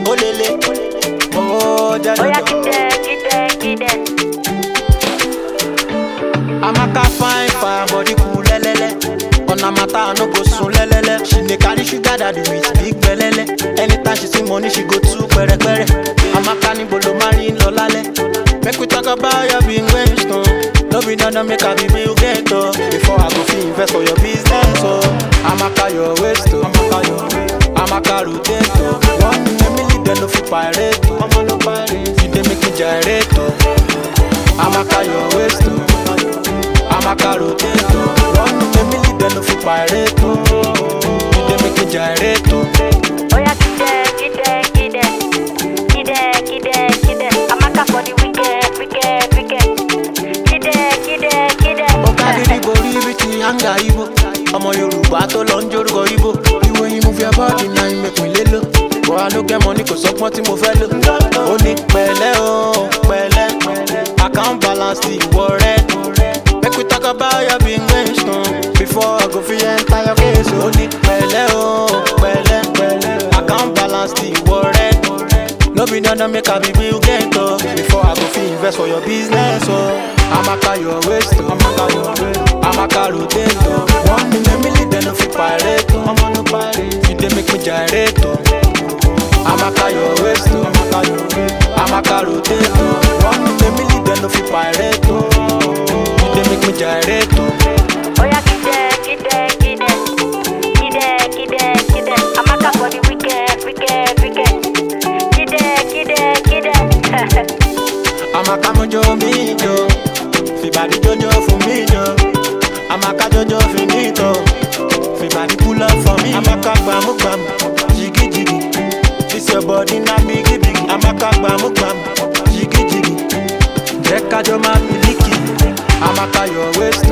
Olele, oh, Oya Jaja. kide, kide, kide. Amaka fine, fine, body cool, lelele. On a matter, no go soon, lelele. She dey carry sugar daddy with big belele. Anytime she see money, she go too pere pere. Amaka ni bolo mari lo lale. Make we talk about your big Winston. No be done make I be Bill Gates oh. Before I go fit invest for your business oh. Amaka your waist oh. Amaka your waist. Amaka rotate oh. One in a million, then no fit pirate oh. Mama no pirate. You dey make me gyrate oh. Amaka your waist oh. Amaka rotate oh. One in a million, then no fit pirate oh. You dey make me gyrate oh. Oya kide, kide, kide. Kide, kide, kide. Amaka for the wicked, wicked, wicked. Kide, kide, kide. ó kárírí borí ibi tí hanga ibo ọmọ yorùbá tó lọ ń jórúkọ ibo ìwé yìí mú fi abọ́ọ̀dì náà ìmẹ̀kùn lé lò bọ́ra ló gẹ́mọ ní kò sọ́gbọ́n tí mo fẹ́ lò ó ní pẹ̀lẹ́ o pẹ̀lẹ́ account balance ti ìwọ rẹ make we talk about your big question before I go fit enter your case ó ní pẹ̀lẹ́ o pẹ̀lẹ́ account balance ti ìwọ rẹ. No be dandan make I be Bill Gates oh. Before I go fit invest for your business oh. Amaka your waist oh. Amaka your waist. Amaka rotate oh. One in a million then no fit pirate oh. Mama no pirate. You dey make me gyrate oh. Amaka your waist oh. Amaka your waist. Amaka rotate oh. One in a million then no fit pirate oh. You dey make me gyrate oh. Oya kide, kide, kide. Kide, kide, kide. Amaka for the wicked, wicked, wicked. Kide, kide, kide. Amaka mojo mi jo Fibadi jojo fún mi jo Amaka jojo finito Fibadi pull up for me Amaka gbamu gbamu Jigi jigi This your body na bigi bigi Amaka gbamu gbamu Jigi jigi Jẹ́ kájọ máa miliki Amaka your waist